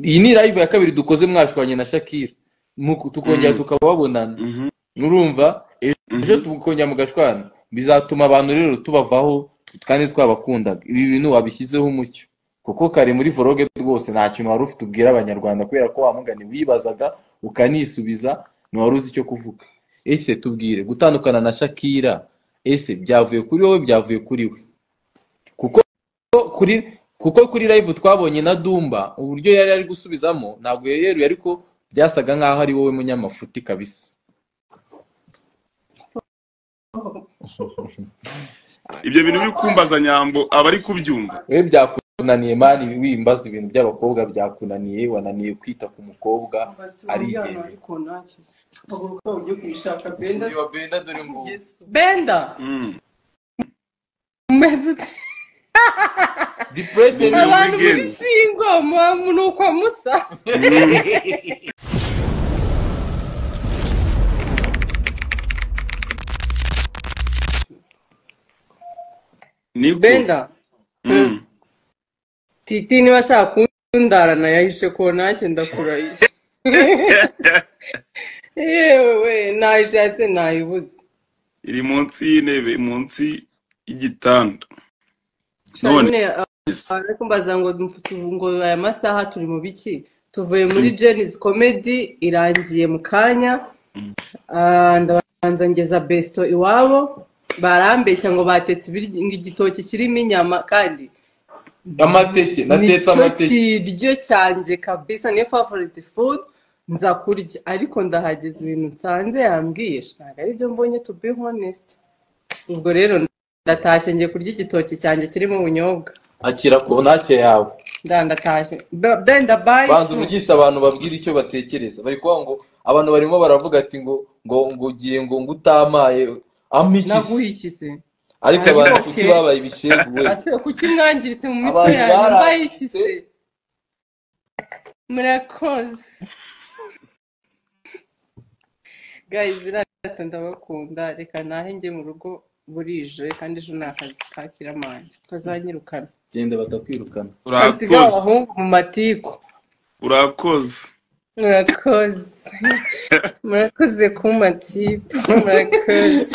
iyi ni live ya kabiri dukoze mwashwanye na shakira Nuko tukongera tukaba babonana urumva ejo tukongera mugashwana bizatuma abantu rero tubavaho kandi twabakundaga ibi bintu wabishyizeho umucyo kuko kare muri voroge rwose nta kintu wari ufite ubwira abanyarwanda kubera ko wamugani wibazaga ukanisubiza ntiwari uzi icyo kuvuga ese tubwire gutandukana na shakira ese byavuye kuri wowe byavuye kuri we kuko kuri kuko kuri live twabonye na dumba uburyo yari ari gusubizamo ntabwo yeruye ariko byasaga nk'aho ari wowe munyamafuti kabisa ibyo bintu biri kumbaza nyambo aba ari kubyumva we byakunaniye mani wimbaza ibintu by'abakobwa byakunaniye wananiye kwita ku mukobwa arigendera benda Mm. umeze ute? depression Uyu abantu muri weekend. singo mu- ni uko musa niko benda Mm. titi niba ashaka kundarana yahishe ko ntacyo ndakurahishe yewe we nayishatse nayibuze iri munsi y'intebe munsi y'igitanda none Charine, uh, ari kumbaza ngo mfite ubu ngo aya masaha turi mu biki tuvuye muri jenny's comedy irangiye mu kanya Ah, ndabanza ngeza besto iwabo barambeshya ngo batetse ibiryo- ngo igitoki kirimo inyama kandi amateke natetse nicyo amateke kiryo cyanjye kabisa niyo favorite food nza kurya ariko ndahageze ibintu nsanze yambwiye ntabwo aribyo mbonye to be honest ubwo rero ndatashye ngiye kurya igitoki cyanjye kirimo ubunyobwa akira ku ntake yawe ndandatashye Be- benda bayi banza uvugisha abantu babwira icyo batekereza bari kuvuga ngo abantu barimo baravuga ati ngo ngo ngo ugiye ngo ngo utamaye amikisi naguhikize ariko Ari abantu okay. kuki babaye ibishegu we ase kuki mwangiritse mu mitwe Abantu yanyu barahize. mbayikize murakoze guys irata ndabakunda reka nahe njye mu rugo burije kandi ejo ni akazi ka kiramani bazanyirukana genda batakwirukana nsiga urakoze abahungu mu matiku urakoze murakoze murakoze ku matiku murakoze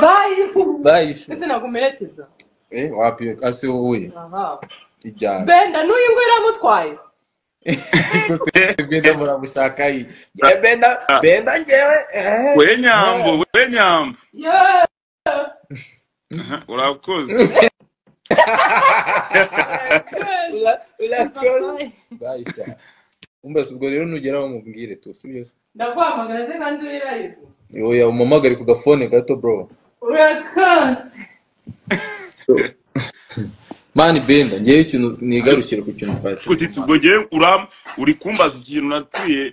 bayi bayishu ese nagumerekeza eh wapi ase wowe aha ijyana benda n'uyu nguyu iramutwaye benda muramushaka iyi Eh, benda benda ngewe eh we nyambo we nyambo Yeah. Aha, urakoze Ura- urakoze bayisha umbaza ubwo rero nugeraho mubwire tu si byose ndaguhamagara se kandi uri live yoya umamagare ku gafone gato bro urakoze mani benda ngewe ikintu nigarukire ku kintu twacu Kuki ubwo njyewe uram uri kumbaza ikintu napfuye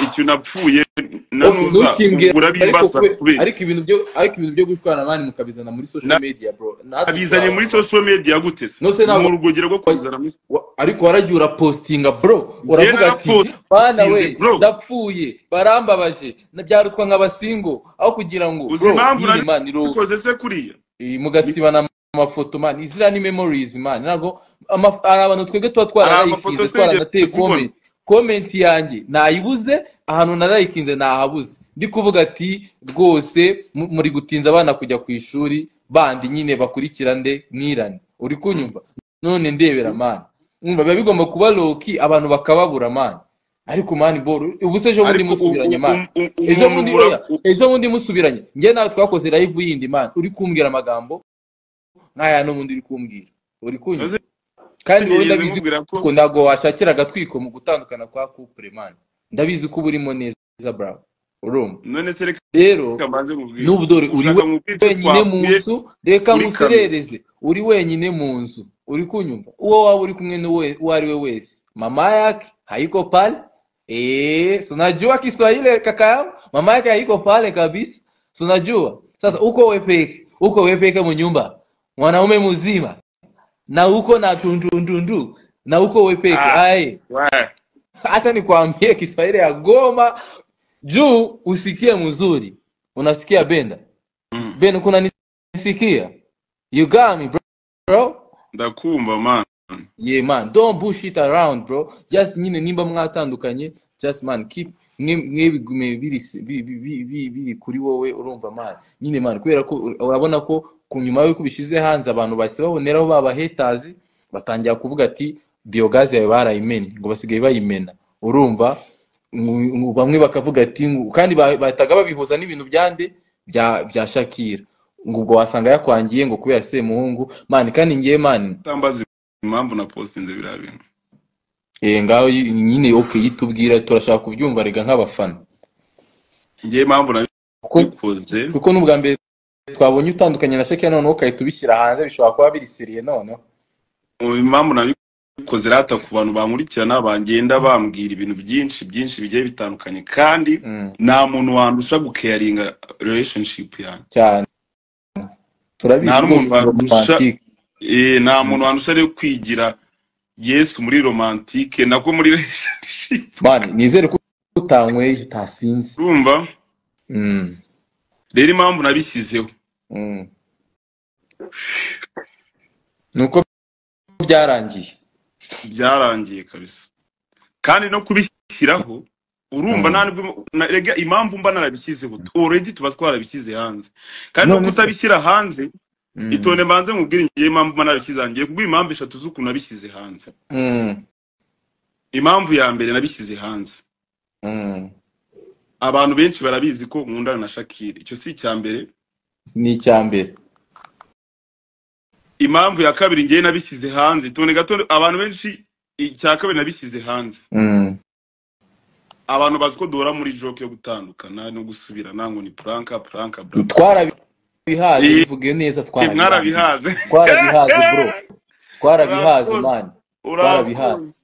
ikintu napfuye na nuza ntukimbwira ariko urabimbaza kwe- kubera ariko ibintu byo ariko ibintu byo gushwana mani mukabizana muri social Na- media bro natwe abizanye twaba- muri social media gute se No se ntabwo- mu rugogero rwo kuzana muri Wa- ariko waragiye urapostinga bro uravuga ati narapostinze, bana we bro." ndapfuye barambabaje nabyarutwa nk'abasingo aho kugira ngo uzi bro impamvu nyine man iroza." nabikoze se kuriya Eh, mugasibana amafoto man iziriya ni memories man ntabwo amaf- hari abantu twebwe tuba Hari amafoto twararayikinze se twaranateye ngeze comment komenti yanjye nayibuze ahantu narayikinze nahabuze ndi kuvuga ati rwose mu- muri gutinza abana kujya ku ishuri bandi nyine bakurikira nde nirane uri kunyumva none ndebera man umva biba bigomba kuba loki abantu bakababura man ariko man bor ubu se ejo bundi Ariko musubiranye u- man u- u- u- ejo bundi umuntu oya, ura- ejo bundi musubiranye njye nawe twakoze live yindi man uri kumbwira amagambo nk'aya n'ubundi uri kumbwira uri kunywa Uzi- kandi wowe nigeze ndabizi nkubwira ko- ko ntabwo washakira agatwiko mu gutandukana kwa couple man ndabizi ko uba urimo neza bro urumva none se reka rero mbanze mubwire n'ubu dore uri Ushaka mubwire ko wenyine mu twahuye nzu reka muri nguserereze uri wenyine mu nzu uri kunyumva uwo waba uri kumwe n'uwe uwo ari we wese mama yake haiko pale eh si unajua Kiswahili kaka yangu mama yake haiko pale kabisa si unajua sasa uko wewe peke uko wewe peke mnyumba mwanaume mzima na uko na tundundundu na uko wewe peke Ah. aye Wae. hata nikwambie Kiswahili ya Goma juu usikie mzuri unasikia benda Mm. Ben, kuna nisikia? You got me, bro. ndakumva man yeah man don't bullshit around bro just nyine nimba mwatandukanye just man keep mwebigume biri bi- bi- bi- bi- biri kuri wowe urumva man nyine man kubera ko urabona ko ku nyuma y'uko bishyize hanze abantu bahise baboneraho baba haters batangira kuvuga ati biyogazi yawe barayimena ngo basigaye bayimena urumva Mu- mu- bamwe bakavuga ati ngo- kandi ba- bahitaga babihuza n'ibintu byande bya bya shakira ngo ubwo wasanga yakwangiye ngo kubera semuhungu mani kandi ngewe mani utambaza impamvu na postinze biriya bintu Eh, ngaho yi- nyine okay yitubwira turashaka kubyumva rega nk'abafana ngewe impamvu kuko nabikoze kuko n'ubwa mbere twabonye utandukanye na sheke noneho ukahita ubishyira hanze bishobora kuba biri seriye noneho ubu impamvu nabikoze rata ku bantu bankurikirana bangenda bambwira ibintu byinshi byinshi bigiye bitandukanye kandi Mm, nta muntu wandusha gukeyaringa relationship yanjye cyane nta turabizi rwose n'umuntu ni wandusha romantike eh, nta muntu wandusha rero kwigira yesu muri romantike nako muri relationship mani nizere ko utanyweye utasinze urumva Mm, rero impamvu nabishyizeho mm. ni uko byarangiye byarangiye kabisa kandi no kubishyiraho urumva Mm. nta nubwo- na- rega impamvu mba narabishyizeho already tuba twarabishyize hanze kandi no none se kutabishyira hanze Mm, itonde mbanze mubwire ngiye impamvu mba narabishyize hanze ngiye kubwira impamvu eshatu z'ukuntu nabishyize hanze mm, impamvu ya mbere nabishyize hanze mm. abantu benshi barabizi ko nkundana na shakira icyo si icya mbere ni icya mbere impamvu ya kabiri ngiye nabishyize hanze itonde gato abantu benshi icya kabiri nabishyize hanze Mm, abantu bazi ko duhora muri joke yo gutandukana no gusubirana ngo ni puranka puranka bla bla bla twarabihaze Eh, bivuge neza Eh, twarabihaze mwarabihaze twarabihaze bro twarabihaze urakoze mani twarabihaze urakoze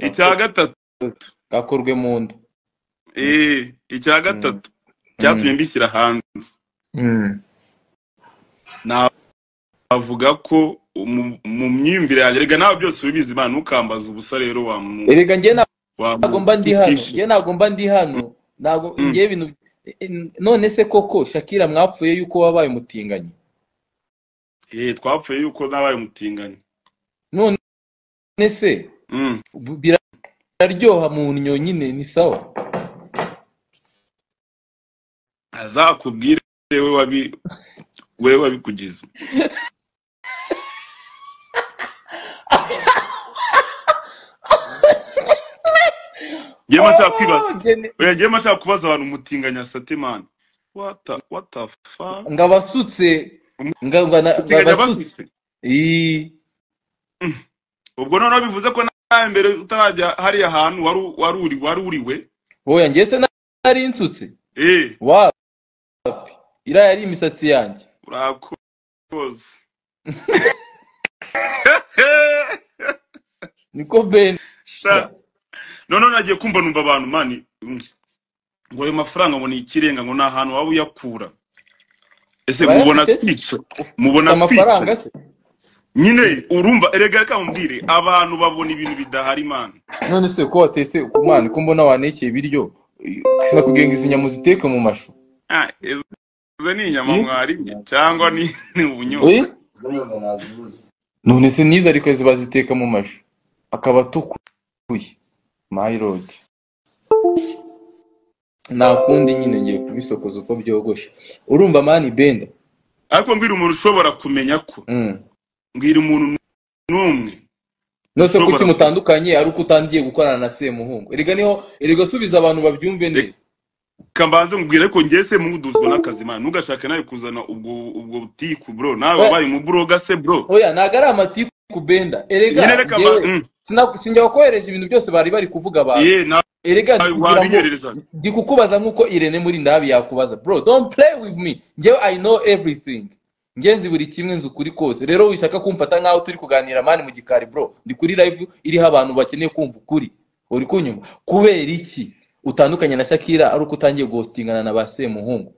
icya urakoze gatatu gakorwe mu nda Mm, eh, icya mm, gatatu mm, cyatumye mbishyira hanze mm, navuga ko mu mu myumvire yanjye reka nawe byose ubizi imana ntukambaze ubusa rero wa mu erega njye nta- wa ntabwo mba ndi hano mutitisha njye ntabwo mba ndi hano ntabwo njye ibintu eh, eh, none se koko shakira mwapfuye yuko wabaye umutinganyi twapfuye yuko nabaye umutinganyi none se Mm. bu- biraryoha mu nyonyine nyine ni sawa azakubwire we wabi we wabikugize njyewe nshaka kwibaza Oh, geni- oya njyewe nshaka kubaza abantu umutinganyi asate mani what the, what the fuck nga basutse nga nga na- nga umutinganyi basutse abasutse Ii, ubwo noneho bivuze ko nawe mbere utarajya hariya hantu wari u- wari uri wari uriwe oya njye se nari nsutse eh wa iriya yari imisatsi yanjye urakoze niko ben Sha- noneho nagiye kumva numva abantu mani mm, ngo ayo mafaranga ngo ni ikirenga ngo ni ahantu waba uyakura ese mubona urayafite se twica ufite mubona twica amafaranga se nyine urumva erega reka mubwire abantu babona ibintu bidahari mani none se ko watetse ku mwana ko mbona wanekeye ibiryo kisa kugira ngo izi nyama uziteke mu mashu Ah, izo izo ni inyama Hmm? mwarimye cyangwa ni ni Eh? ubunyobwa none se nizo ariko izo baziteka mu mashu akaba atukuye my lord nta kundi nyine ngiye kubisokoza uko byogoshe urumva mani benda ariko mbwira umuntu ushobora kumenya ko Mm. mbwira umuntu n'umwe nose kuki ushobora ku- mutandukanye ari uko utangiye gukorana na semuhungu erega niho erega subiza abantu babyumve Reka neza mbanze mubwire ko njye se muduzwa n'akazi mani ntugashake nawe kuzana ubwo ubwo butiku bro nawe Oya, wabaye umubroga se bro oya ntago ari amatiku benda nyine erega reka ba njyewe mm. sina- sinjya kukohereje ibintu byose bari bari kuvuga abantu ye nawe erega ndi kugira ngo wabinyoherereza ndi kukubaza nk'uko irene muri ndabi yakubaza bro don't play with me njyewe i know everything njye nzi buri kimwe nzi ukuri kose rero wishaka kumfata nk'aho turi kuganira mani mu gikari bro ndi kuri live iriho abantu bakeneye kumva ukuri uri kunyumva kubera iki utandukanye na shakira ari uko utangiye guhostingana na ba semuhungu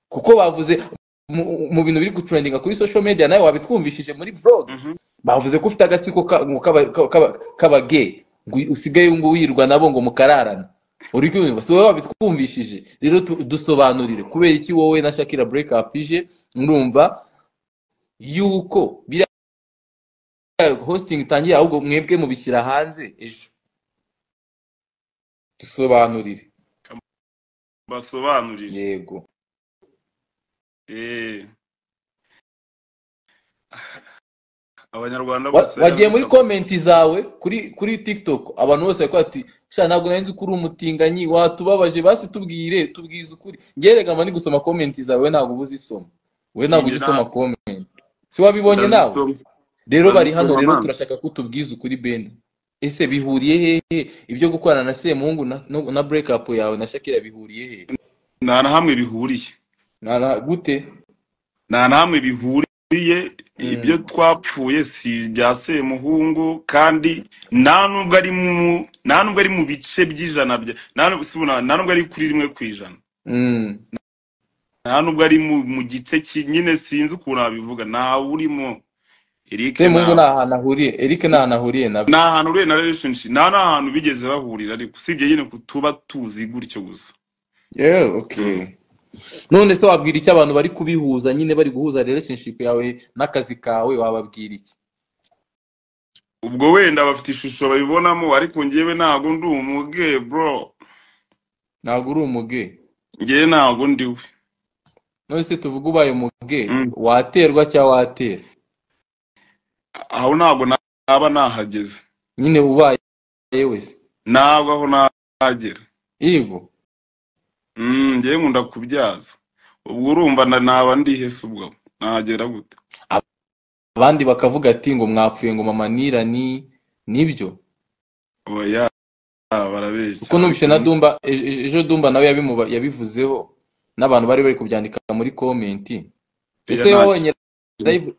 kuko bavuze mu mu bintu biri gutrendinga kuri social media nawe wabitwumvishije muri vlog Mhm. bavuze ko ufite agatsiko ka- ngo k'aba- ka- k'aba- k'abagay ngo usigaye ngo wirwa nabo ngo mukararane uri kumva si wowe wabitwumvishije rero tu- dusobanurire kubera iki wowe na shakira break up ije murumva yuko biriya hositingi itangiye ahubwo mwebwe mubishyira hanze ejo dusobanurire basobanurire yego Eh. abanyarwanda bose wagiye muri komenti zawe kuri kuri tiktok abantu bose bari ati sha ntabwo nari nzi ko uri umutinganyi watubabaje basi tubwire tubwize ukuri ngerega mba ndi gusoma komenti zawe we ntabwo uba uzisoma we ntabwo Njye ujya usoma ntabwo. komenti si wabibonye nawe Ndazisoma. rero bari ndazisoma hano rero mama. turashaka ko tubwize ukuri benda ese bihuriye hehe ibyo gukorana na semuhungu na, no- na break up yawe na shakira bihuriye hehe nta na hamwe bihuriye Na- na- gute nta na hamwe bihuriye ibyo twapfuye si ibya semuhungu kandi nta nubwo ari mu nta nubwo ari mu bice by'ijana bya nta nubwo si buna- nta nubwo ari kuri rimwe ku ijana Mm. nta nubwo ari mu mu gice ki- nyine sinzi ukuntu wabivuga ntawe urimo Eric semuhungu ni nta- ahantu ahuriye eric ni ahantu ahuriye na ni ahantu uriye na relationship nta n'ahantu bigeze bahurira ariko usibye nyine kutuba tuzi gutyo gusa Yeah, okay. none se wabwira icyo abantu bari kubihuza nyine bari guhuza relationship yawe n'akazi kawe wababwira iki ubwo wenda bafite ishusho babibonamo ariko njyewe ntabwo ndi umuge bro ntabwo uri umuge njyewe ntabwo ndiwe none se tuvuge ubaye umuge Mm. waterwa cyangwa watera aho ntabwo naba nahageze nyine ubaye wese ntabwo aho nahagera yego Mm, njyewe nkunda kubyaza ubwo urumva na- naba ndihese ubwo nahagera gute abandi bakavuga ati ngo mwapfuye ngo mama nirani nibyo oya barabeshya kuko numvise na dumba ejo ejo dumba nawe yabimuba- yabivuzeho n'abantu bari bari kubyandika muri komenti ese Oya, wowe wonyine ntacyo. live-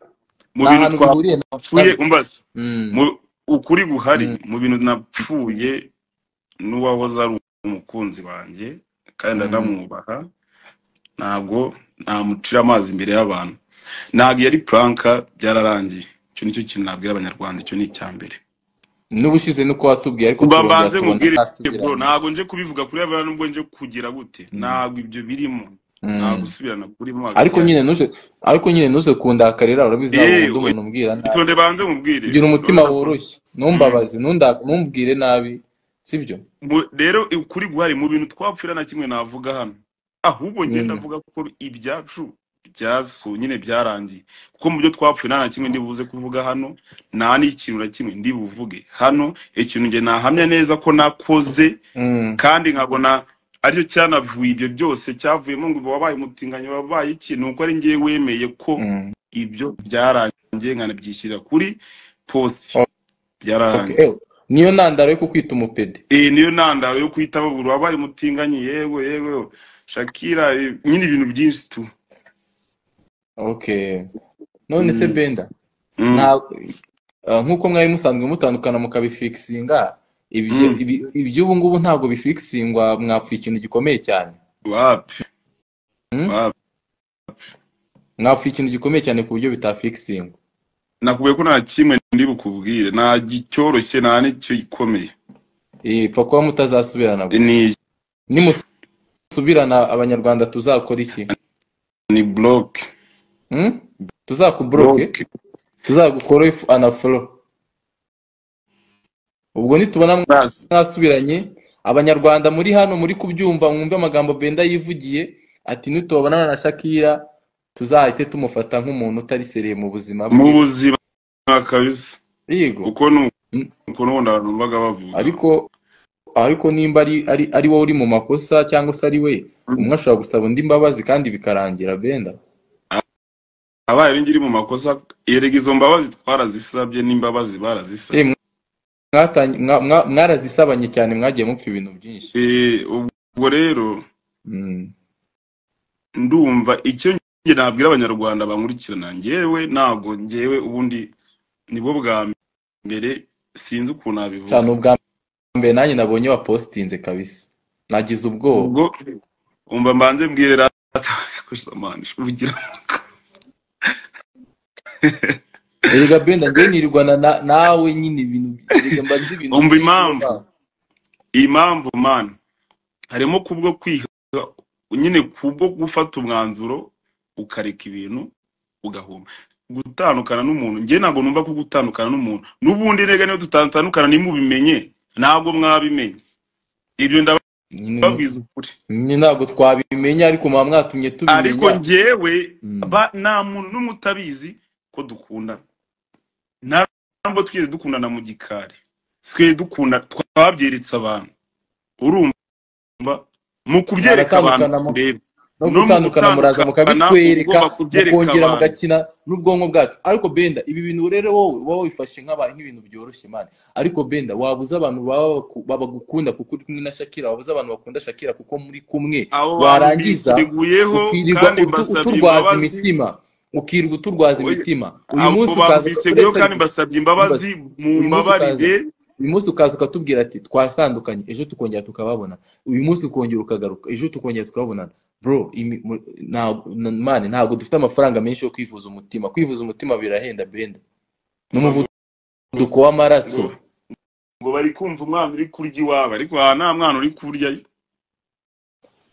mu nta bintu hantu bihuriye na twapfuye umbaze Mm. mu- ukuri guhari mu bintu napfuye n'uwahoze ari umukunzi wanjye kandi Mm. anamwubaha ntabwo namucira amazi imbere y'abantu ntabwo yari puranka byararangiye icyo nicyo kintu nabwira abanyarwanda icyo ni icya mbere n'ubushize nuko watubwiye ariko kuba turongera mbanze tubona mubwire ntasubirane. bro ntabwo nje kubivuga kuri abana nubwo nje kugira gute ntabwo ibyo birimo Mm. ntabwo usubirana kurimo ariko nyine nuje ariko nyine nuje kundakarira urabizi ntabwo Yewe. nkunda umuntu umbwira nabi itonde banze mubwire gira umutima Urabona ko- woroshye ntumbabaze ntunda- ntumbwire nabi sibyo Mu- rero ukuri guhari mu bintu twapfira na kimwe navuga hano ahubwo Mm. ngenda avuga ko ibyacu byasu nyine byarangiye kuko mu byo twapfuye nta na kimwe ndibuze kuvuga hano nta n'ikintu na kimwe ndibuvuge hano ikintu nge nahamya neza ko nakoze Mm. kandi nkabona aricyo cyanavuye ibyo byose cyavuyemo ngo wabaye umutinganyi wabaye iki ni uko ari ngewe wemeye ko Mm. ibyo byarangiye nkanabyishyira kuri posi Oh, Okay. byararangiye Ew, niyo ntandaro yo kukwita umupede iyi niyo ntandaro yo guhita babura wabaye umutinganyi yewe yewe shakira eh, nyine ibintu byinshi tu okay none se Mm. benda Mm. nta ah, nk'uko mwari musanzwe mutandukana mukabifikisinga ibyo Mm. ibi- iby'ubu ngubu ntabwo bifikisingwa mwapfuye ikintu gikomeye cyane wapi Mm? wapi mwapfuye ikintu gikomeye cyane ku buryo bitafikisingwa nakubwiye ko nta kimwe ndi bukubwire nta gicyoroshye nta n'icyo gikomeye Eh, pfa kuba mutazasubirana gusa ni nimusubirana abanyarwanda tuzakora iki ni bloke Hmm? tuzakubloke tuzagukora anafolo ubwo nitubona Basi. mwasubiranye abanyarwanda muri hano muri kubyumva mwumve amagambo benda yivugiye ati nitubabonana na shakira tuzahite tumufata nk'umuntu utari sereye mu buzima mu bwe buzima kabisa yego uko ni Mm. uko n'ubundi abantu babaga bavuga ariko ariko nimba ari ari ari wowe uri mu makosa cyangwa se ari we umwe ashobora gusaba undi imbabazi kandi bikarangira benda abaye ari ngiri mu makosa erega izo mbabazi twarazisabye n'imbabazi barazisabye Eh, mwatanye- mwa- mwa- mwarazisabanye cyane mwagiye mupfa ibintu byinshi Eh, ubwo rero Mm. ndumva icyo njye nabwira abanyarwanda bankurikirana njyewe ntabwo njyewe ubundi nibwo bwa mbere sinzi ukuntu nabivuga cyane ubwa mbere nanjye nabonye wapositinze kabisa nagize ubwoba ubwo umva mbanze mbwire rata kusamana ugira erega benda njyewe nirirwana na- nawe nyine ibintu erega mba nzi ibintu Umva byinshi impamvu. mba. impamvu man harimo kubwo kwiha nyine kubwo gufata umwanzuro ukareka ibintu ugahuma gutandukana n'umuntu njye ntabwo numva ko gutandukana n'umuntu n'ubundi rega niyo tutatandukana ntimubimenye ntabwo mwabimenye ibyo ndababwiza ukuri Ni ntabwo twabimenya ariko muba mwatumye ariko tubimenya njyewe Mm. ba- nta muntu n'umwe utabizi ko dukundana ntabwo twese dukundana mu gikari twe dukunda twabyeretsa abantu urumva mu kubyereka abantu Baratandukana mu- rero no no mu gutandukana muraza gutandukana, mukabitwereka ubwoba kubyerekana. mukongera mugakina n'ubwonko bwacu ariko benda ibi bintu rero wowe uba wabifashe nk'abantu nk'ibintu byoroshye mani ariko benda wabuze abantu baba baku- babagukunda kuko uri kumwe na shakira wabuze abantu bakunda shakira kuko muri kumwe abo warangiza biteguyeho ukirirwa kandi utu- mbasabye uturwaza imbabazi imitima ukirirwa uturwaza Oya, imitima uyu abo munsi ukaza babiteguyeho uretse- kandi mbasabye imbabazi mu uyu munsi ukaza- mbabarire uyu munsi ukaza ukatubwira ati twatandukanye ejo tukongera tukababona uyu munsi ukongera ukagaruka ejo tukongera tukababonana bro imi- mu- nta- na- mani ntabwo dufite amafaranga menshi yo kwivuza umutima kwivuza umutima birahenda benda n'umuvuduko w'amaraso ngo bari kumva umwana uri kurya iwabo ariko aha nta mwana uri kurya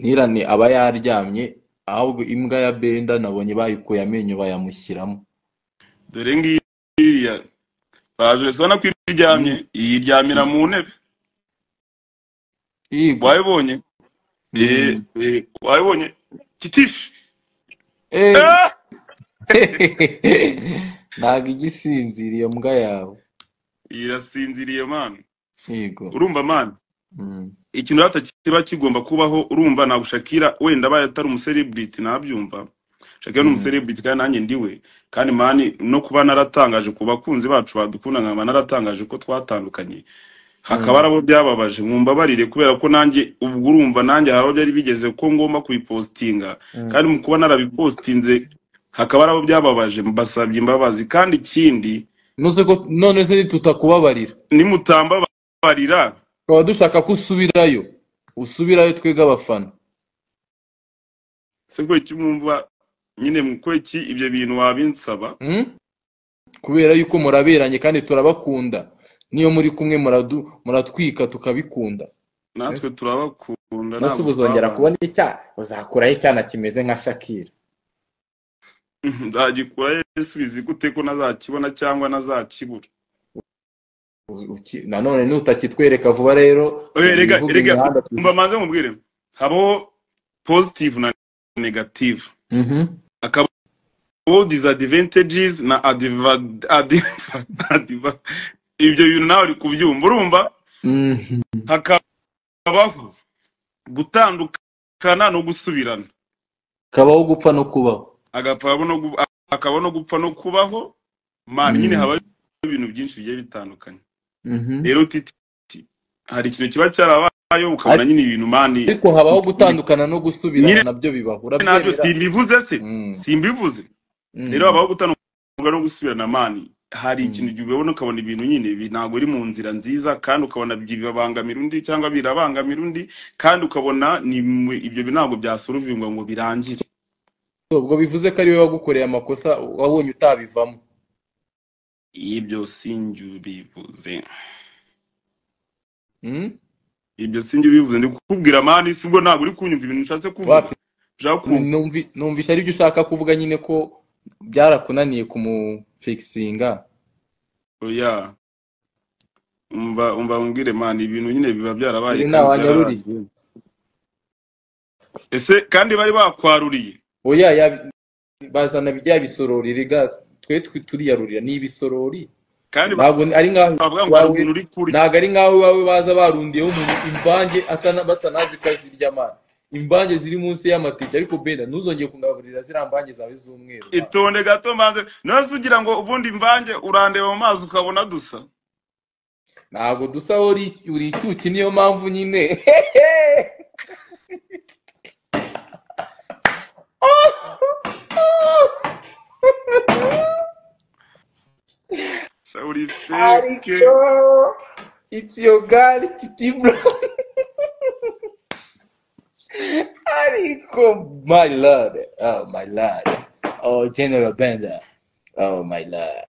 ntirane aba yaryamye ahubwo imbwa ya benda nabonye bayikuye amenyo bayamushyiramo dore ngiya bajure sibona ko iryamye iyiryamira mu ntebe Yego. wayibonye Mm. Eh, eh, wayibonye kitifu Eh. Ah! ntabwo igisinziriye mbwa yawe irasinziriye mwana yego urumva mwana Mm. ikintu rata kiba kigomba kubaho urumva ntabwo shakira wenda abaye atari umuserebriti nabyumva shakira ni Mm. umuserebriti kandi nanjye ndiwe kandi mani no kuba naratangaje ku bakunzi bacu badukunda nkaba naratangaje ko twatandukanye hakaba arabo byababaje mumbabarire kubera ko nanjye ubwo urumva nanjye harabo byari bigeze ko ngomba kubipositinga Mm. kandi mu kuba narabipositinze hakaba arabo byababaje mbasabye imbabazi kandi ikindi Nuze ko none se tutakubabarira nimutambabarira tukaba dushaka ko usubirayo usubirayo twebwe abafana se kubera iki mwumva nyine mu- kubera iki ibyo bintu wabinsaba Hmm? kubera yuko muraberanye kandi turabakunda niyo muri kumwe muradu- muratwika tukabikunda natwe turabakunda nose ubu uzongera kubona icyaha uzakuraho icyana kimeze nka shakira nzagikura yesu bizi gute ko nazakibona cyangwa nazakibura Uzi- uki- nanone nutakitwereka vuba rero Oya, rega ibivuga rega imihanda tuzi- umva manze mubwire habaho positive na negative Mhm. hakabaho disadvantages na adva- adva- adva- ibyo bintu nawe uri kubyumva urumva Mhm. hakabaho gutandukana no gusubirana kabaho gupfa no kubaho agapfa no gu- akaba no gupfa no kubaho man Mm. nyine habaho ibintu byinshi bigiye bitandukanye Mhm. rero titi titi, hari ikintu kiba cyarabayeho ukabona Ari- nyine ibintu mani ariko habaho gutandukana no gusubirana Nyine- nabyo bibaho nabyo urabyemera simbivuze se Mm. simbivuze Mm. rero habaho gutandukana no gusubirana mani hari Mm. ikintu gihe ubona ukabona ibintu nyine bi- ntabwo uri mu nzira nziza kandi ukabona bibangamira undi cyangwa birabangamira undi kandi ukabona ni mwe- ibyo bintu ntabwo byasuruvingwa ngo birangire ubwo bivuze ko ari we wagukoreye amakosa wabonye utabivamo ibyo sinjye ubivuze Hmm? ibyo sinjye ubivuze ndi kukubwira mani si ubwo ntabwo uri kunyumva ibintu nshatse kuvuga wapi ushaka kumva numvi- numvise ari byo ushaka kuvuga nyine ko byarakunaniye kumufikisinga oya umva umva umbwire mani ibintu nyine biba byarabaye uri kandi ntawanyaruriye byararangiye. ese kandi bari bakwaruriye oya ya- bazana bijya bisorori riga twe twe turiyarurira ni ibisorori kandi ntabwo ari nkaho bavuga ngo hari iwawe umuntu uri kurya ntabwo ari nkaho iwawe baza barundiyeho umuntu imvange atana- batanazi ko zirya amana imvange ziri munsi y'amatike ariko benda ntuzongeye kungaburira ziriya mvange zawe z'umweru mwana. itonde gato mbanze nose ugira ngo ubundi mvange urandeba mu mazi ukabona dusa ntabwo dusa aho uri uri icyuki niyo mpamvu nyine sha uri feke ariko iti yogari titi bro ariko my lord oh my lord oh general benda oh my lord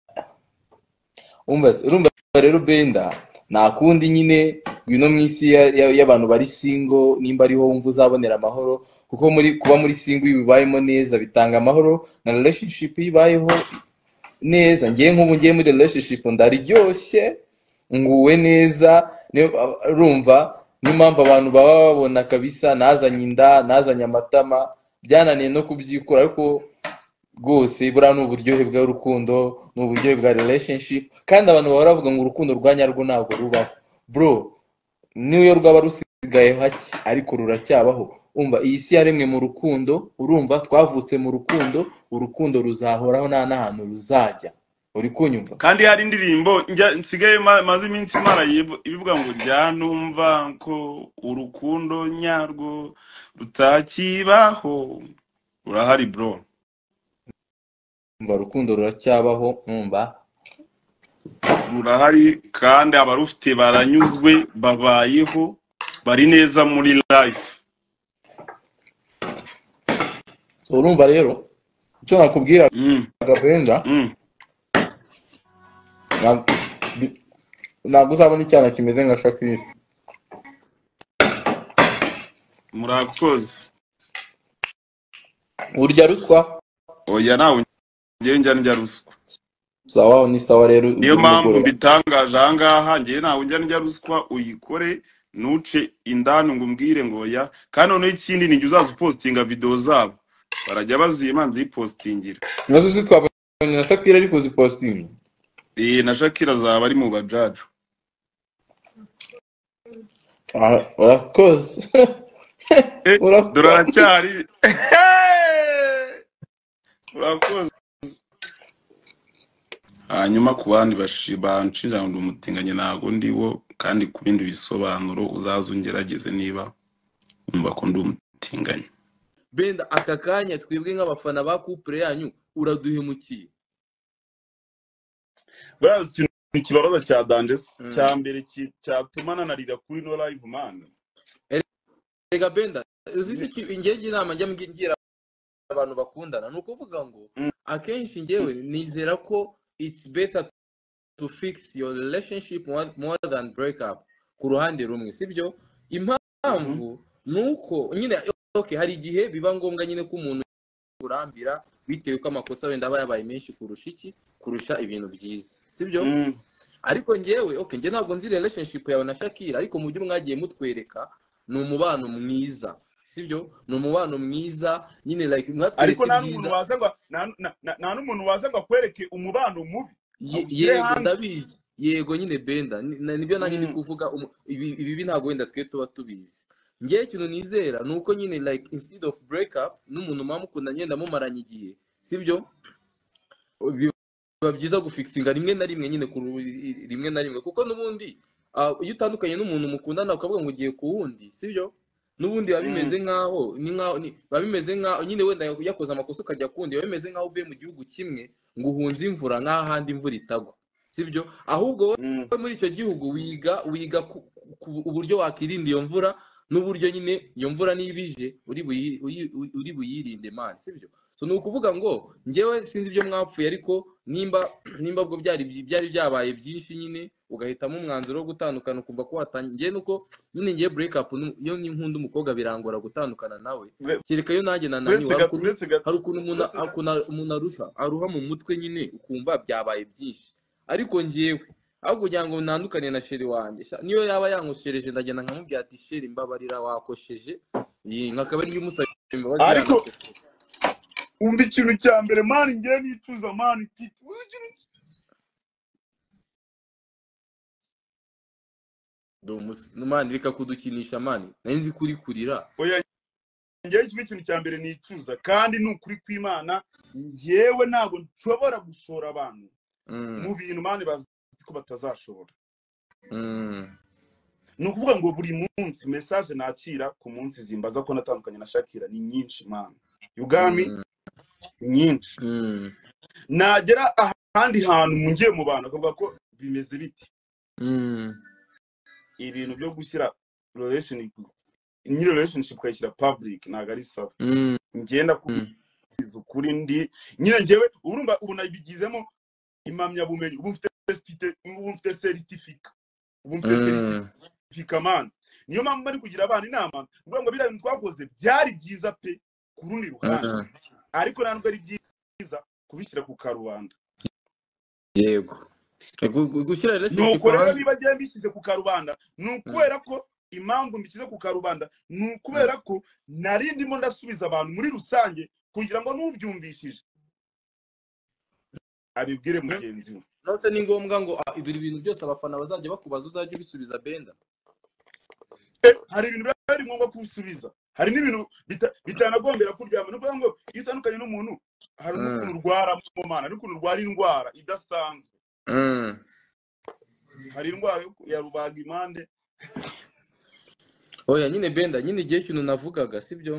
umva se- urumva rero benda nta kundi nyine ngwino mu isi ya- ya- y'abantu bari singo nimba ariho wumva uzabonera amahoro kuko muri kuba muri singo iyo ubibayemo neza bitanga amahoro na relationship iyo ibayeho neza ngewe nk'ubu ngiye muri relationship ndaryoshye nguwe neza niyo- urumva niyo mpamvu abantu baba babona kabisa nazanye inda nazanye amatama byananiye no kubyikura ariko rwose buriya ni uburyohe bw'urukundo ni uburyohe bwa relationship kandi abantu bahora bavuga ngo urukundo rwa nyarwo ntabwo rubaho bro niyo rwaba rusigaye hake ariko ruracyabaho umva iyi si yaremwe mu rukundo urumva twavutse mu rukundo urukundo ruzahoraho nta n'ahantu ruzajya uri kunyumva kandi hari indirimbo njya nsigaye ma- maze iminsi imana yib- ibivuga ngo ryanumva ko urukundo nyarwo rutakibaho urahari bro umva urukundo ruracyabaho umva rurahari kandi abarufite baranyuzwe babayeho bari neza muri life So, urumva rero icyo nakubwira Mm, gapenda mm. ntabwo uzabona icyana kimeze nka shakira murakoze urya ruswa oya nawe ngewe njya ndya ruswa sawa ni sawa rero ugira niyo mpamvu umugoroba mbitangaje ahangaha ngewe nawe njya ndya ruswa uyikore ntuce indani ngo umbwire ngo oya kandi noneho ikindi ni igihe uzaza upositinga videwo zabo barajya baziye manzi yipositingira nazo zitwabonye na shakira ariko zipositingi Eh, na shakira azaba ari mu bajaji Ah, urakoze Eh, dore urakoze aracyari urakoze hanyuma ku bandi bashi- banshira ndi umutinganyi ntabwo ndiwo kandi ku bindi bisobanuro uzaze ungerageze niba wumva ko ndi umutinganyi benda aka kanya twebwe nk'abafana ba kupure yanyu uraduhemukiye buriya ikintu kibabaza cya danje se Mm. cya mbere ki- cyatuma nanarira kuri no live man rega benda uzi Ni- iki ingenge inama njya ngira abantu bakundana ni ukuvuga ngo Mm. akenshi ngewe nizera ko it's better to fix your relationship more more than break up ku ruhande rumwe sibyo impamvu ni uko nyine okay, hari igihe biba ngombwa nyine ko umuntu kurambira bitewe ko amakosa wenda aba yabaye menshi kurusha iki kurusha ibintu byiza sibyo Mm. ariko ngewe okay njye ntabwo nzi relationship yawe na Shakira ariko mu byo mwagiye mutwereka ni umubano mwiza sibyo ni umubano mwiza nyine like mwatweretse ariko nta n'umuntu ibyiza waza ngo nta- nta- nta- nta n'umuntu waza ngo akwereke umubano mubi Ye- awushyire yego hanze ndabizi yego nyine benda ni- na- nibyo nanjye ndi Mm. kuvuga umu- ibi ibi bi ntabwo wenda twe tuba tubizi ngewe ikintu nizera ni uko nyine like instead of break up n'umuntu muba mukunda ngenda mumaranye igihe sibyo biba byiza gufikisinga rimwe na rimwe nyine ku ru- i- i- rimwe na rimwe kuko n'ubundi ah, iyo utandukanye n'umuntu mukundana ukavuga ngo ugiye ku wundi sibyo n'ubundi biba Mm. bimeze nk'aho ni nk'aho ni- biba bimeze nk'aho nyine wenda yakoze amakosa ukajya ku wundi biba bimeze nk'aho uvuye mu gihugu kimwe ngo uhunze imvura nk'ahandi imvura itagwa sibyo ahubwo Mm. wowe muri icyo gihugu wiga wiga ku- ku- uburyo wakwirinda iyo mvura n'uburyo nyine iyo mvura niba ije uri buyi- uyi- uri buyirinde mani sibyo so ni ukuvuga ngo ngewe sinzi ibyo mwapfuye ariko nimba nimba ubwo byari byi- byari byabaye byinshi nyine ugahitamo umwanzuro wo gutandukana ukumva ko watangiye ngewe nuko nyine ngiye break up nu- iyo ni nkunda umukobwa birangora gutandukana nawe Ure- kereka iyo nanjye nananiwe uretse hari gato ukuntu uretse gato hari ukuntu umuntu uretse gato ukuntu umuntu aruha aruha mu mutwe nyine ukumva byabaye byinshi ariko ngewe aho kugira ngo ntandukane na sheri wanjye sha, niyo yaba yankoshereje ndagenda nkamubwira ati sheri mbabarira wakosheje Iyi, nkakaba ariyo umusabye imbabazi ariko yanakosheje umva ikintu cya mbere mani ngewe nicuza mani titi uzi ikintu ki- mani reka kudukinisha mani nari nzi kuri kurira oya ngewe ikintu ikintu cya mbere nicuza kandi ni ukuri kw'imana ngewe ntabwo nshobora gushora abantu Mm, mu bintu mani bazi ko batazashobora mm, ni ukuvuga ngo buri munsi mesaje nakira ku munsi zimbaza ko natandukanye na shakira ni nyinshi mani ubwami mm, ni nyinshi mm, nagera ahandi hantu mungiye mu bantu akavuga ko bimeze biti mm, ibintu byo gushyira relationship nyiri relationship ukayishyira public ntabwo ari sawa mm, ngenda mm. kubwiza ukuri ndi nyine ngewe urumva ubu nabigizemo impamyabumenyi ubu mfite certificate- ubu mfite seritifika ubu mfite Mm, seritifika mani niyo mpamvu bari kugira abana inama kuvuga ngo biriya bintu twakoze byari byiza pe ku rundi ruhande mm. ariko ntabwo ari byiza kubishyira ku karubanda yego Gu- gu- gushyira ni relationship uko rero hanze niba ngiye mbishyize ku karubanda ni ukubera ko impamvu mbishyize ku karubanda ni ukubera ko nari ndimo ndasubiza abantu muri rusange kugira ngo n'ubyumvishije abibwire mugenzi we nose ni ngombwa ngo ah, ibyo bintu byose abafana bazajya bakubaza uzajya ubisubiza benda Eh, hari ibintu biba biri ngombwa kuwusubiza hari n'ibintu bita- bitanagombera kuryama ni ukuvuga ngo iyo utandukanye n'umuntu hari Mm. n'ukuntu urwara mu mana n'ukuntu urwara indwara idasanzwe Mm. hari indwara yo ku- ya rubaga impande oya nyine benda nyine igihe kintu navugaga sibyo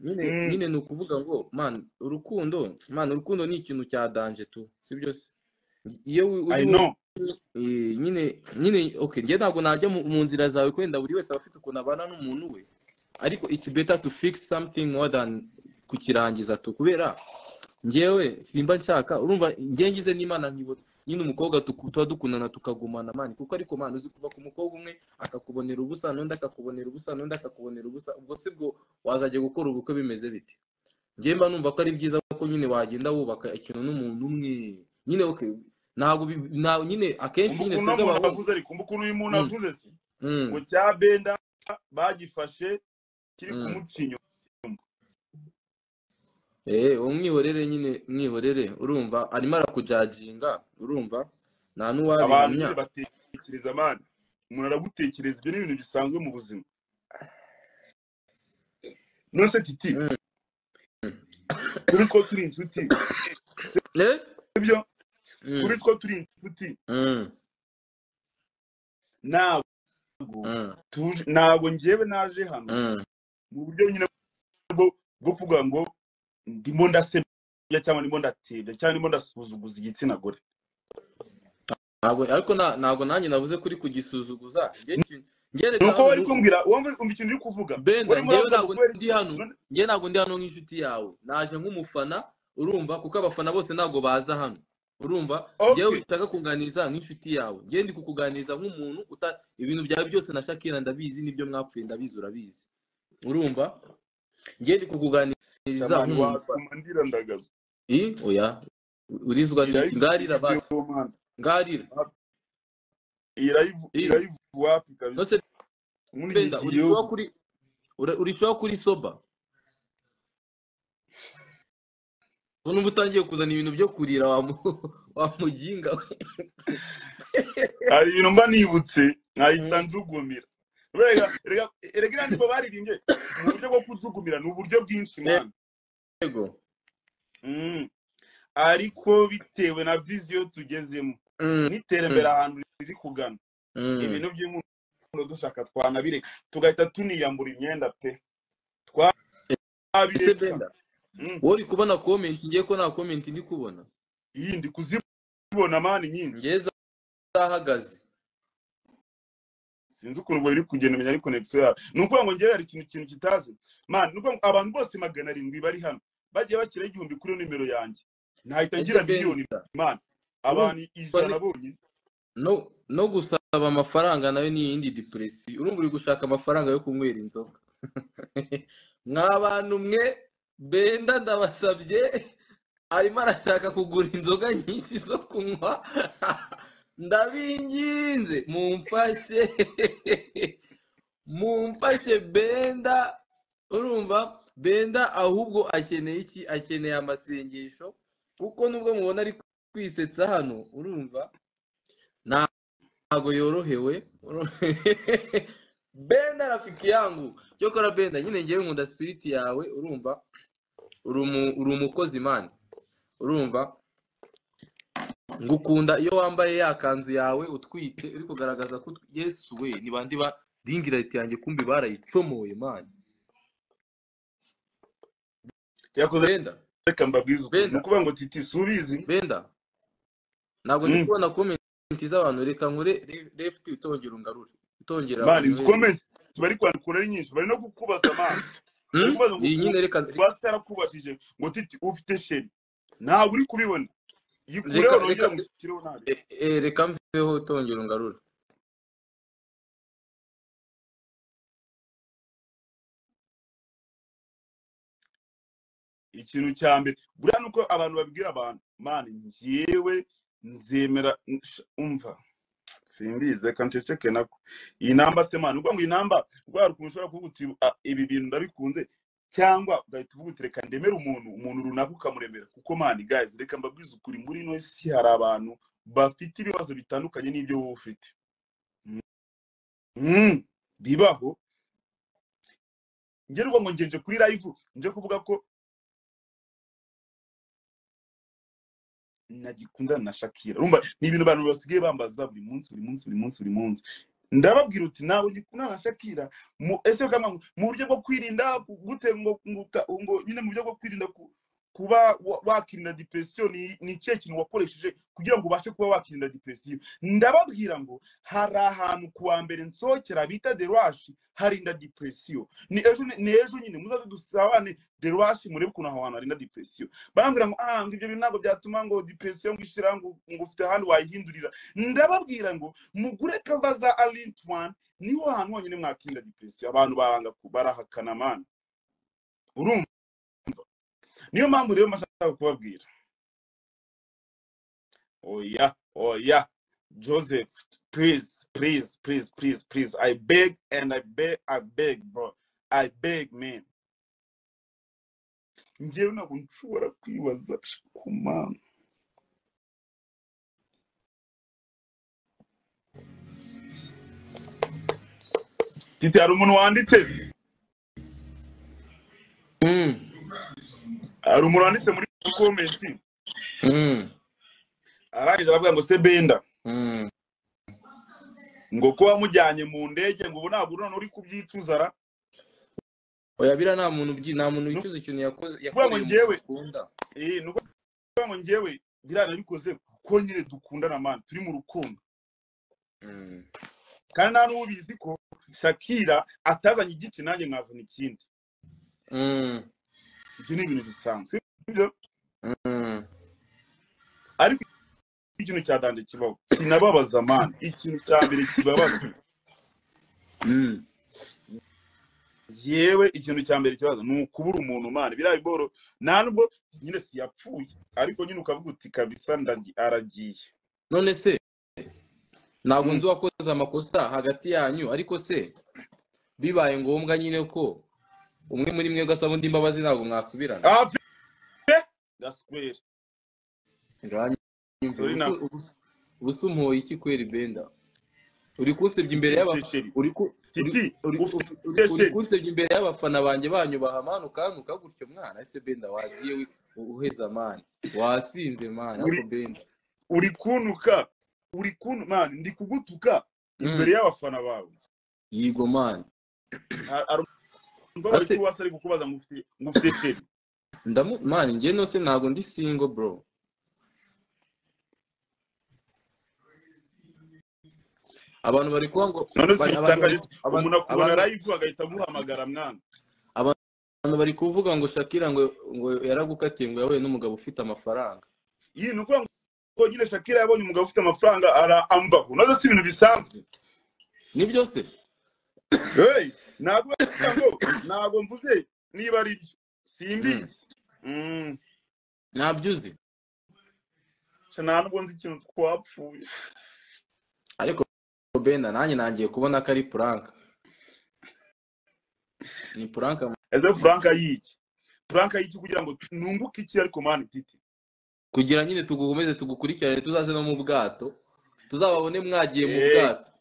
nyine Mm. nyine ni ukuvuga ngo man urukundo man urukundo ni ikintu cya danje tu sibyo se iyo wi- i uri mu- know eh, nyine nyine okay njye ntabwo najya mu mu nzira zawe kwenda buri wese aba afite ukuntu abana n'umuntu we ariko it's better to fix something more than kukirangiza tu kubera njyewe simba nshaka urumva njye ngize n'imana nkibona nyine umukobwa tuku- tuba dukundana tukagumana mani kuko ariko mani uzi kuva ku mukobwa umwe akakubonera ubusa n'undi akakubonera ubusa n'undi akakubonera ubusa ubwo si bwo wazajya gukora ubukwe bimeze bite njye mba numva ko ari byiza ko nyine wagenda wubaka ikintu n'umuntu umwe nyine okay ntabwo bi- nta- nyine akenshi umva nyine ukuntu twebwe uno muntu abahungu avuze ariko umva ukuntu uyu muntu Mm, avuze se mm, ngo cya benda bagifashe kiri mm. kumucinya Eh, uwo mwihorere nyine mwihorere urumva arimo arakujaginga urumva nta abantu n'uwabihamya nyine batekereza amani umuntu aragutekereza ibyo ni ibintu bisanzwe mu buzima none se titi Mm. kuri two turi inshuti Eh? sibyo Mm, kuri two turi inshuti mm, ntabwo mm, tuje ntabwo njyewe naje hano mm, mu buryo nyine bwo bwo kuvuga ngo ndimo ndasebya cyangwa ndimo ndatebya cyangwa ndimo ndasuzuguza igitsina gore ntabwo ariko na- ntabwo nanjye navuze kuri kugisuzuguza njye ki- njye ni reka uko hano wari nu- kumbwira wumva wumva ikintu uri kuvuga benda wari muri njyewe avuga ngo ntabwo kubera ndi iki hano none- njyewe ntabwo ndi hano nk'inshuti yawe naje nk'umufana urumva kuko abafana bose ntabwo baza hano urumva njyewe okay nshaka kuganiriza nk'inshuti yawe njyewe ndi kukuganiriza nk'umuntu uta ibintu byawe byose na shakira ndabizi n'ibyo mwapfuye ndabizi urabizi urumva njyewe ndi kukuganiriza tamani nk'umuntu ufana wakumandira ndagazo i oya urizwa iyi n'iki live ngarira ivuye basi mu mana ngarira iyi live i iyi live wapi kabisa nose muri iki benda urishyiraho gihugu kuri ura- urishyiraho kuri soba ubu uba utangiye kuzana ibintu byo kurira wa mu- wa muginga we hari ibintu mba nibutse nkahita Mm. njugumira rega rega rega iriya ndirimbo baririmbye mu buryo bwo kujugumira ni uburyo bwinshi mwana yego Mm. ariko bitewe na viziyo tugezemo Mm, n'iterambere mm, ahantu riri kugana mm. ibintu by'inkundo dushaka twanabireka tugahita tuniyambura imyenda pe ese twabireka benda Mm. wowe uri kubona komenti ngiye ko nta komenti ndi kubona iyi ndi kuzibona mani nyinshi ngewe zahagaze sinzi ukuntu ubwo biri kugenda umenya ari konegisiyo yawe ni ukuvuga ngo ngewe hari ikintu ikintu kitazi mani ni ukuvuga ngo abantu bose magana arindwi bari hano bagiye bashyiraho igihumbi kuri nimero yanjye nahita ese ngira miliyoni benda mani urumva abantu ijana ni- bonyine no no gusaba amafaranga nawe ni iyindi depression urumva uri gushaka amafaranga yo kunywera inzoga mwa bantu mwe benda ndabasabye arimo arashaka kugura inzoga nyinshi zo kunywa ndabinginze mumfashe mumfashe benda urumva benda ahubwo akeneye iki akeneye amasengesho kuko nubwo mubona ari kwisetsa hano urumva nta ntago yorohewe benda rafiki yangu cyokora benda nyine ngewe nkunda spirit yawe urumva uri umu- uri umukozi mani urumva ngukunda iyo wambaye ya kanzu yawe utwite uri kugaragaza ko utwi- yesu we ni bandi ba dingirayiti yanjye kumbi barayicomoye mani yakoze benda reka mbabwize ukuri ni benda ukuvuga ngo titi subizi benda ntabwo ndi Mm. kubona komenti z'abantu reka nkure re- left utongera ungarure utongera mani unyohereze zikomeye bari kwandikura ari nyinshi bari no kukubaza mani bari Hmm? kubaza ngo iyi ubu nyine reka basi yarakubajije ngo titi ufite sheri ntabwo uri kubibona yikureho reka nongera reka mushyikireho nabi e- e, reka mveho utongera ungarure ikintu cya mbere buriya ni uko abantu babwira abantu mani njyewe nzemera nsha- umva simbizi reka nceceke nako iyi namba se mani ubwo ngo iyi namba rwa rukuntu ushobora kuvuga uti "Ah, ibi bintu ndabikunze cyangwa ugahita uvuga uti reka ndemere umuntu umuntu runaka ukamuremera kuko mani guys reka mbabwize ukuri muri ino si hari abantu bafite ibibazo bitandukanye n'ibyo wowe ufite Mm, bibaho ngerwa ngo ngenje kuri live nje kuvuga ko nagikundana na Shakira urumva ni ibintu abantu basigaye bambaza buri munsi buri munsi buri munsi buri munsi ndababwira uti nawe ugikundana na Shakira mu ese kama mu buryo bwo kwirinda ku- gute ngo ngo uta- ngo nyine mu buryo bwo kwirinda ku- kuba wa- wakirinda depression ni ni ikihe kintu wakoresheje kugira ngo ubashe kuba wakirinda depression ndababwira ngo hari ahantu ku wa mbere nsohokera bita deruwashi harinda depression ni ejo ni ni ejo nyine muzaze dusabane deruwashi murebe ukuntu aho hantu harinda depression barambwira ngo ah ngo ibyo bintu ntabwo byatuma ngo depression ngo ishira ngo ngo ufite ahandi wayihindurira ndababwira ngo mugure kava za alint one niho hantu honyine mwakirinda depression abantu baranga ku- barahakana mani urumva niyo mpamvu rero mashaka kubabwira oya oya joseph please please please please please i beg and i beg i beg bro i beg man ngewe ntabwo nshobora kwibaza ku mana titi hari umuntu wanditse Mm, hari umuntu wanditse muri comment mm, arangije aravuga ngo se benda mm. ngo ko wamujyanye mu ndege ngo ubu ntabwo urunana uri kubyicuza ra oya biriya nta muntu ubyi- nta muntu ni wicuza ikintu yakoze ukuvuga yakoreye ngo umuntu ngewe ukunda eh, ni ukuvuga ngo ngewe biriya nabikoze kuko nyine dukundana mani turi mu rukundo Mm. kandi nta n'ubizi ko shakira atazanye igiti nanjye nkazana ikindi Mm, ibyo ni ibintu bisanzwe sibyo mm. ariko ikintu cya danje kibaho sinababaza mani ikintu cya mbere kibabaza Mm. yewe ikintu cya mbere kibazo ni ukubura umuntu mani biriya biboro nta nubwo nyine siyapfuye ariko nyine ukavuga uti kabisa ndagi- aragiye none se ntabwo Mm. nzi uwakoze amakosa hagati yanyu ariko se bibaye ngombwa nyine ko umwe muri mwe gasaba undi imbabazi ntabwo mwasubirana Ah, gaswera uranyumva sori na uba usomoye iki kweri benda uri kunsebya imbere y'aba- ufite sheri uri ku- uri titi uri- uri- uri- ufite uri sheri kunsebya imbere y'abafana banjye banyu bahamanuka ukanguka gutyo mwana ese benda wagiye wi- uheza mani wasinze mani uri ariko benda uri kuntuka uri kuntu mani ndi kugutuka Mm. imbere y'abafana bawe yigo mani Ha- hari umugabo ari ase kuwasa ari kukubaza ngo ufite ngo ufite sheri ndamu mani njye nose ntabwo ndi singo bro abantu bari kuba ngo none si bari- abantu bari bitangaje se, abantu umuntu akubona abantu live agahita amuhamagara mwana abantu bari kuvuga ngo Shakira ngo ngo yaragukatiye ngo yahuye n'umugabo ufite amafaranga iyi ni ukuvuga ngo nyine shakira yabonye umugabo ufite amafaranga ara amvaho nazo si ibintu bisanzwe nibyo se hey ntabwo bariya ngo ntabwo mvuze niba ari byo Mm. simbizi Mm, ntabyo uzi sha nta nubwo nzi ikintu twapfuye ariko benda nanjye nangiye kubona ko ari puranka ni puranka ese mama franka y'iki franka y'iki kugira ngo nunguke iki ariko mani titi kugira nyine tugukomeze tugukurikirane tuzaze no mu bwato tuzababone mwagiye mu Eh, bwato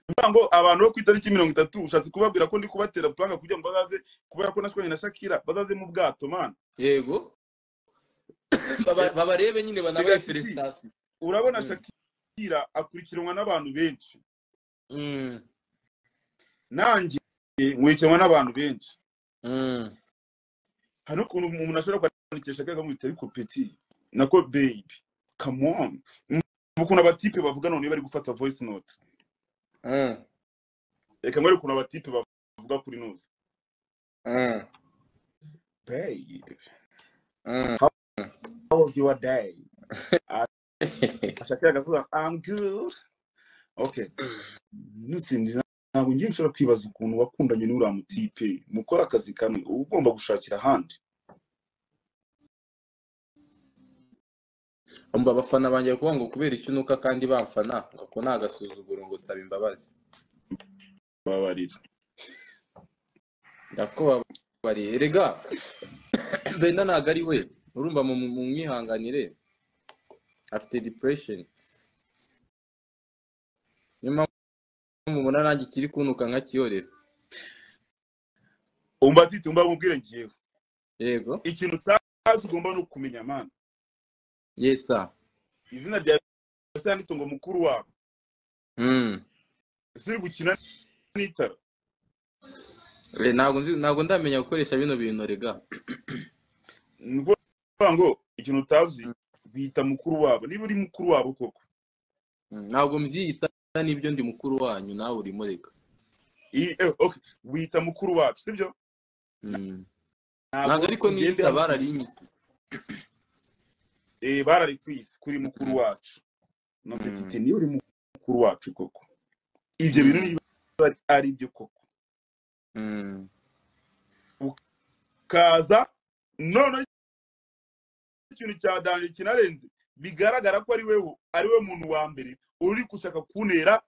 mvuga ngo abantu bo ku itariki mirongo itatu ushatse kubabwira ko ndi kubatera franka kugira ngo bazaze kubera ko nashwanye na shakira bazaze mu bwato mani yego Eh, Baba- babarebe nyine rega banabahe titi feresitasiyo urabona Mm. shakira akurikiranwa n'abantu benshi Mm. nanjye nkurikiranwa n'abantu benshi Mm. hari n'ukuntu umuntu ashobora kwandikisha shakira akamwita ariko peti nako beyibi kamoni ukuntu abatipe bavuga none iyo bari gufata voice note Mm. reka mwere ukuntu abatipe bavuga kuri noze Mm. beyibi Mm. How was your day? Ah, Shakira akavuga I'm good. Okay. Nusinzi ntabwo ngiye nshobora kwibaza ukuntu wakundanye n'uriya mutipe mukora akazi kamwe uba ugomba gushakira ahandi umva abafana banjye kuvuga ngo kubera icyo unuka kandi bamfana ngo ako ni agasuzuguro ngo nsaba imbabazi babarira ndakubabariye erega benda ntabwo ari we urumva mu mu- mwihanganire afite depression niyo mpamvu mubona nanjye ikiri kunuka nkakiyorera umva atite umva mubwire ngewe yego ikintu utazi ugomba no kumenya mana yesa izina rya yesu yanditse ngo mukuru wawe mm. ese uri gukina n'itara Eh, ntabwo nzi- ntabwo ndamenya gukoresha bino bintu rega ni ukuvuga ngo ikintu utazi bita mukuru wabo niba uri mukuru wabo koko Mm, ntabwo mbyiyita n'ibyo ndi mukuru wanyu nawe urimo rega Iyi- eh, okay, wita mukuru wacu sibyo Mm. ntabwo ariko niyita bararinyise eh barari kwisi kuri mukuru wacu navuze Mm. iti niyo uri mukuru wacu koko ibyo bintu niba ari byo koko Mm. kaza noneho ikintu cya danje kinarenze bigaragara ko ari wewe ari we muntu wa mbere uri gushaka kuntera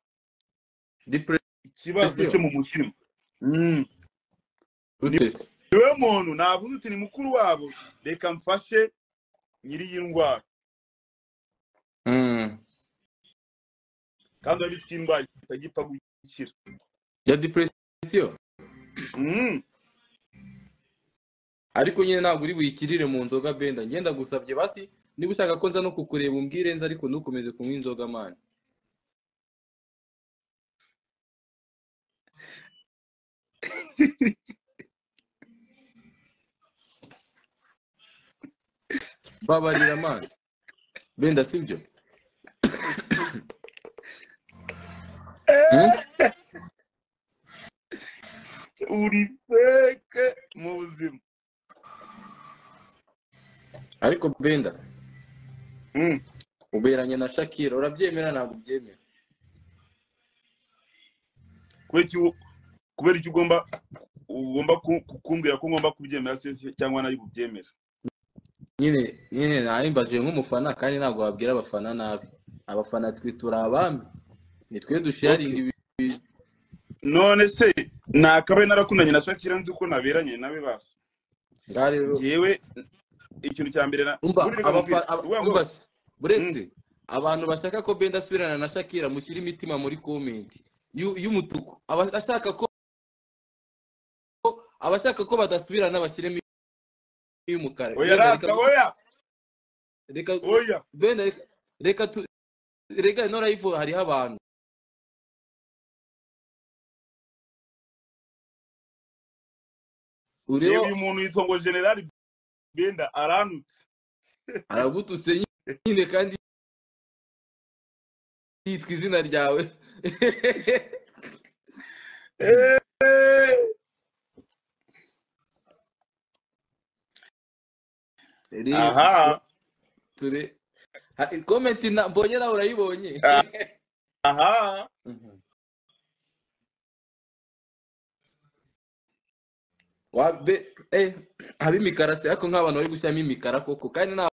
Depression ikibazo Ese yo. cyo mu mutima Mm. ute se? ni we muntu navuze uti ni mukuru wabo reka mfashe nyiri iyi ndwara Mm. kandi urabizi ko iyi ndwara itagipfa gukira ya depression Mm. ariko nyine ntabwo uri buyikirire mu nzoga benda ngenda gusabye basi niba ushaka ko nza no kukureba umbwire nza ariko ntukomeze kunywa inzoga mani babarira mani benda sibyo Hmm? uri feke mu buzima ariko benda Mm. uberanye na shakira urabyemera ntabwo ubyemera kubera iki u- kubera iki ugomba ugomba ku- ku- kumbwira ko ngomba kubyemera se- se- cyangwa nari bubyemera nyine nyine nahimbaje nk'umufana kandi ntabwo wabwira abafana nabi abafana twe turi abami nitwe dusharinga ibi none se nakabaye narakundanye na shakira nzi ko naberanye nawe basi ngaha rero ngewe ikintu cya mbere na umva buriya abafa- ukamubwira, aba- uvuga ngo umva se, buretse abantu bashaka ko benda asubirana na shakira mushyire imitima muri komenti y'u- y'umutuku Aba- ashaka ko abashaka ko badasubirana bashyiremo y'umukara oya Benda, rata reka- oya reka oya benda reka- reka tu reka ino live hariho abantu yewe ureba uyu muntu yitwa ngo generali benda aranutse aragututse nyine kandi yitwa izina ryawe Eh, Rero, aha ture ha- komenti na- mbonye nawe urayibonye Ah. aha Mhm. Wa- be- eh, ab'imikara se ariko nk'abantu bari gushyiramo imikara koko kandi nta